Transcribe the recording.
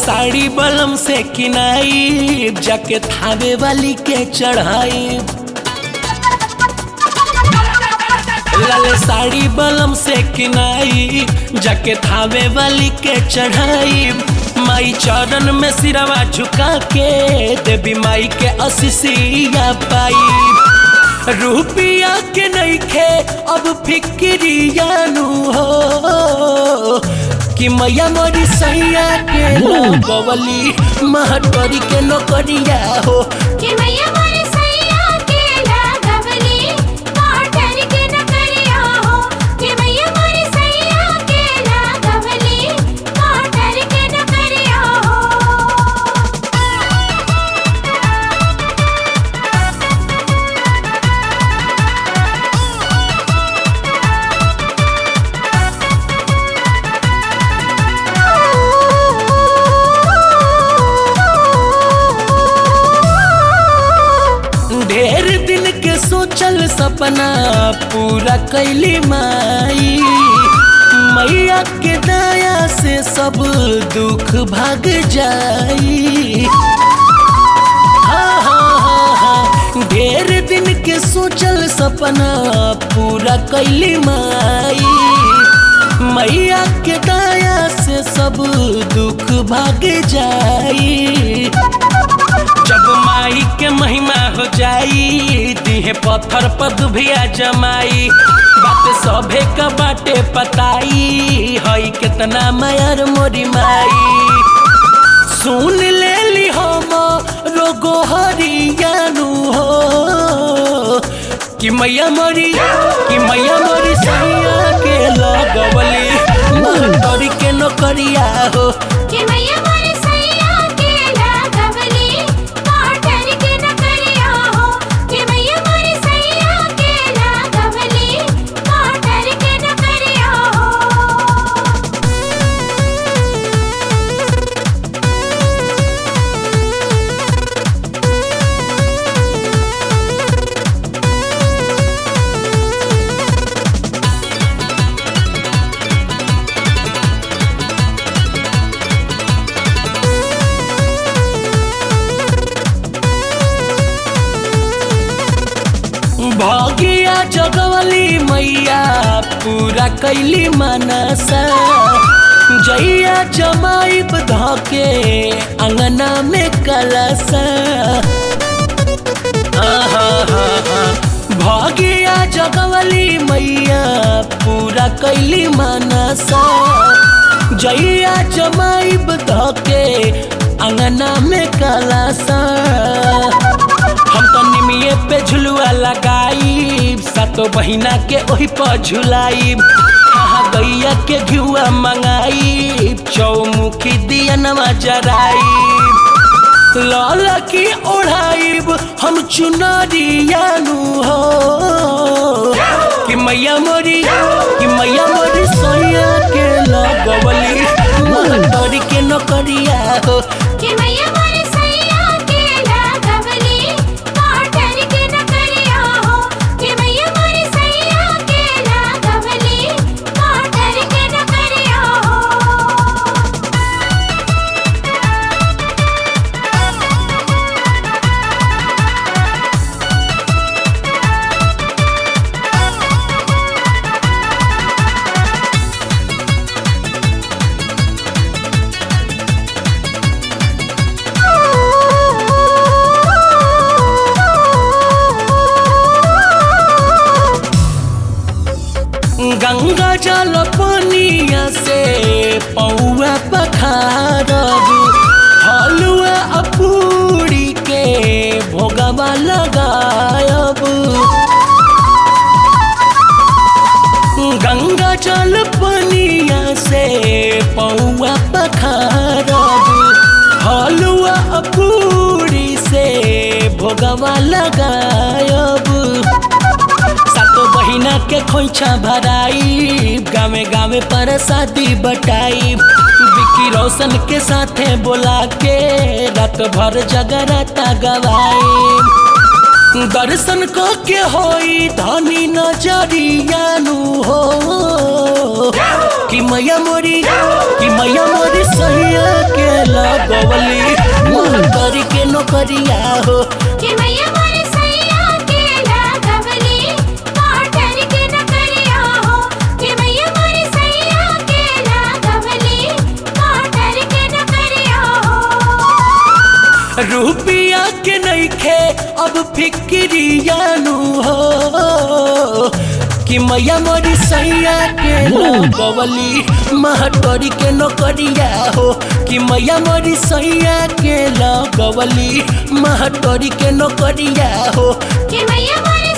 साड़ी बलम से किनाई जाके थावे वाली के चढ़ाई लाले साड़ी बलम से किनाई जाके थावे वाली के चढ़ाई माई चरण में सिरवा झुका के देवी माई के असिसिया पाई रूपिया के नहीं खे अब फिक्रिया नु हो कि मैया मोरी सैया के लगवली महटोरी के नौकरिया हो कि मैया मोरे सैया के लागवली काटर के नकरिया हो कि मैया मोरे सैया के लागवली काटर के नकरिया ढेर दिन के सोचल सपना पूरा कैली माई मैया के दया से सब दुख भाग जाई हाँ, हाँ, हाँ, हाँ। ढेर दिन के सोचल सपना पूरा कैली माई मैया के दया से सब दुख भाग जाई जब माई के महिमा हो जाई दिहे पत्थर पर दुभिया जमाई बात सभे का बाटे पताई हई कितना मायर मोरी माई सुन ले ली हम रोगो हरियानु हो कि मैया मोरी कि मैया मोरी सैया के लगवली महतरी के नौकरिया हो कि मैया मोरे सैया के लागवली काटर के नकरिया हो कि मैया मोरे सैया के लागवली काटर के नकरिया हो भगिया जगवली मैया पूरा कैली मनसा जैया जमाइब धके अंगना में कलसा आहा, भगिया जगवली मैया पूरा कैली मनसा जैया जमाइब धके अंगना में कलसा हम तो निमिये पे झुलुआ लगाई सातो बहिना के ओही पर झुलाई कहाँ गैया के घिउआ मंगाई चौमुखी दिया नवा जराई लाल की ओढ़ाइब हम चुनरियानु हो कि मैया मोरी कि मैया मोरी सोया के लगवली महतरी के नौकरिया हो कि मैया मोरे सैया के लागवली काटर के नकरिया हो कि मैया मोरे सैया के लागवली काटर के नकरिया हो गंगा जल पनिया से पौआ पखारब हलुआ अपूरी के भोगवा लगायब गंगा जल पनिया से पौआ पखारब हलुआ अपूरी से भोगवा लगायब सातो बहिना के खोइछा भराई गावे गावे पर शादी बटाई विकी रोशन के साथे बोला के रात भर जगराता गवाई दर्शन क के होई धनी नजरियानु हो कि मैया मोरी कि मैया मोरी सैया के लगवली महतर के नौकरिया हो कि मैया मोरे सैया के लागवली काटर के नकरिया हो कि मैया मोरे सैया के लागवली काटर के नकरिया हो रुपिया के नइखे अब फिक्रियानु हो कि मैया मोरी सैया के लगवली महटोरी के नौकरिया हो कि मैया मोरी सैया के लगवली महटोरी के नौकरिया हो कि मैया मोरे